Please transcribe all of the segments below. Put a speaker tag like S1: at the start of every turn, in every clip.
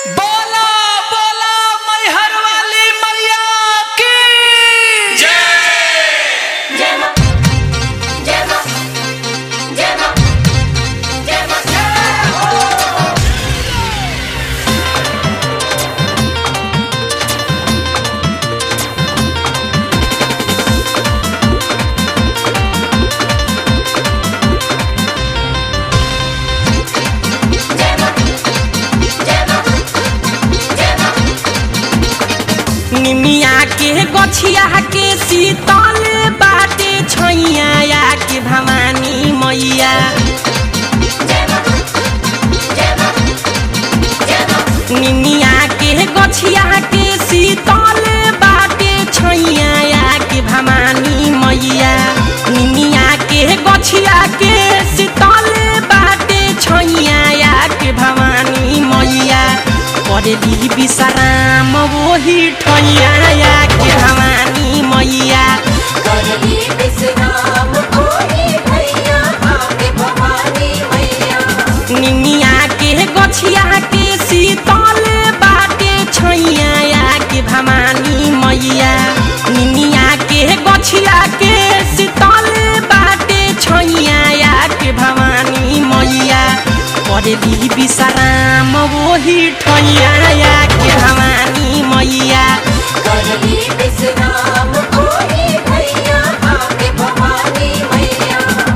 S1: बोला बोला मैहर वाली मैया की
S2: जय मां जय मां जय मां जय मां जय हो जय मां जय मां जय मां
S3: निमिया के गछिया के शीतल बाटे छैया के भवानी मैया
S2: जय मां जय मां जय मां
S3: निमिया के गछिया के शीतल बाटे छैया के भवानी मैया निमिया के गछिया के शीतल बाटे छैया के भवानी मैया करेली विश्राम वही ठैया के भवानी मैया
S2: करली विश्राम कोई भैया आके भवानी मैया
S3: निमिया के गछिया के शीतल बाटे छैया के भवानी मैया निमिया के गछिया के शीतल बाटे छैया के भवानी मैया करेली विश्राम वही ठैया के भवानी मैया
S2: करली विश्राम कोई भैया आके भवानी मैया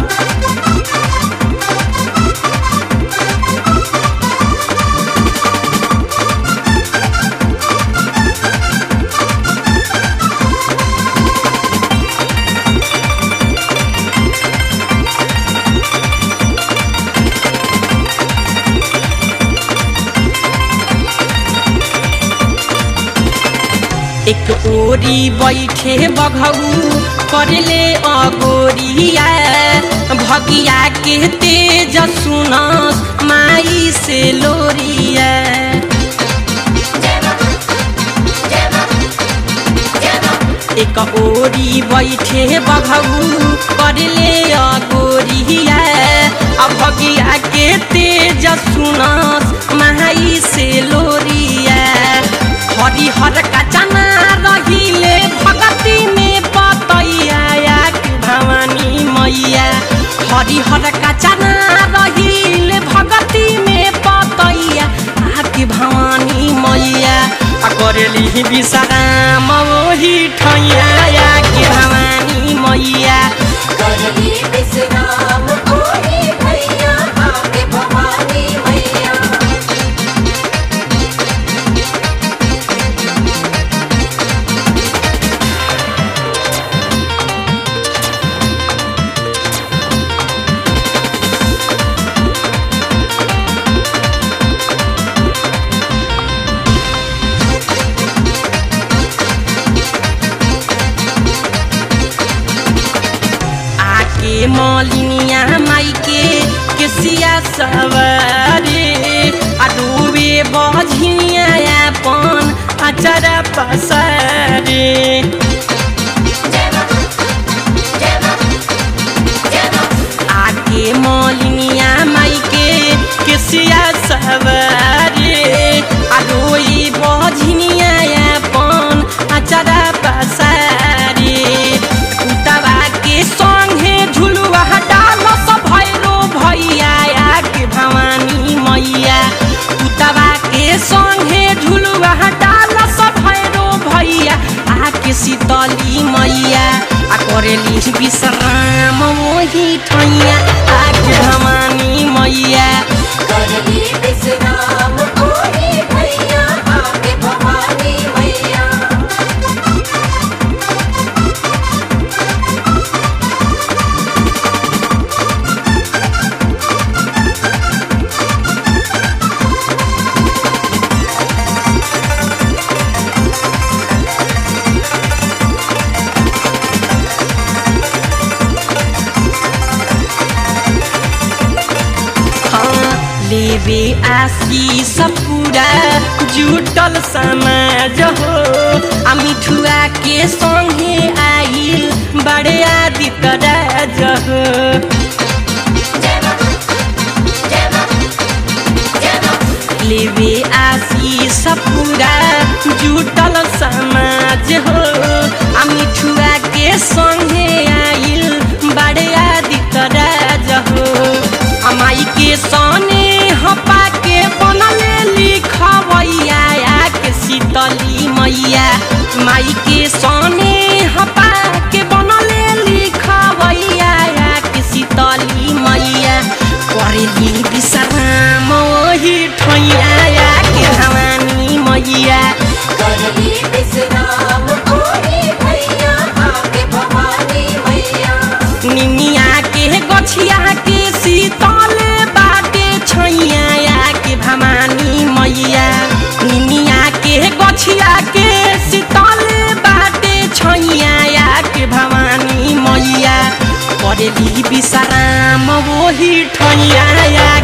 S3: एक ओरी बैठे बघऊ करले अगोरिया भगिया के तेज सुनस माई से लोरिया
S2: जय मां जय मां जय मां
S3: एक ओरी बैठे बघऊ करले अगोरिया आ भगिया के तेज सुनस माई से लोरिया हरिहर का चना रहिले भगती में पतैया के भवानी मैया हरिहर का चना रहिले भगती में पतैया आके भवानी मैया आ करेली विश्राम वही ठैया के भवानी मैया
S2: करली विश्राम कोई भैया आके भवानी मैया
S3: आके मलिनिया माई के केसिया सवारे आ डूबे बझिया अपन अचर पसारे
S2: जय मां जय मां जय मां
S3: आके मलिनिया माई के केसिया सवारे आ डोई बझिनिया अपन अचर पसारे कुतवा के संगे झुलुआ डाल सब भैरो भैया के भवानी मैया कुतवा के संगे झुलुआ डाल सब भैरो भैया आके शीतली मैया आ करेली विश्राम वही ठैया आके भवानी मैया
S2: करली विश्राम कोई भैया आके भवानी मैया
S3: हाँ, लेबे आशीष पूरा जुटल समाज हो आ मिठुआ के संगे आइल बड़े आदित्य राज हो
S2: जय मां जय मां
S3: लेवे आसी सपूरा जुटल समाज हो आ मिठुआ के संगे आइल बड़े आदित राज हो आ माई के सने हपा के बनले लिखवैया के शीतली मैया माई के सने हपा के बनले लिखवैया के शीतली मैया करेली विश्राम ओही ठैया के भवानी मैया
S2: करली विश्राम कोई भैया आके भवानी मैया
S3: निमिया के गछिया के शीतल बाटे छैया के भवानी मैया निमिया के गछिया के शीतल बाटे छैया के भवानी मैया करेली विश्राम वही ठैया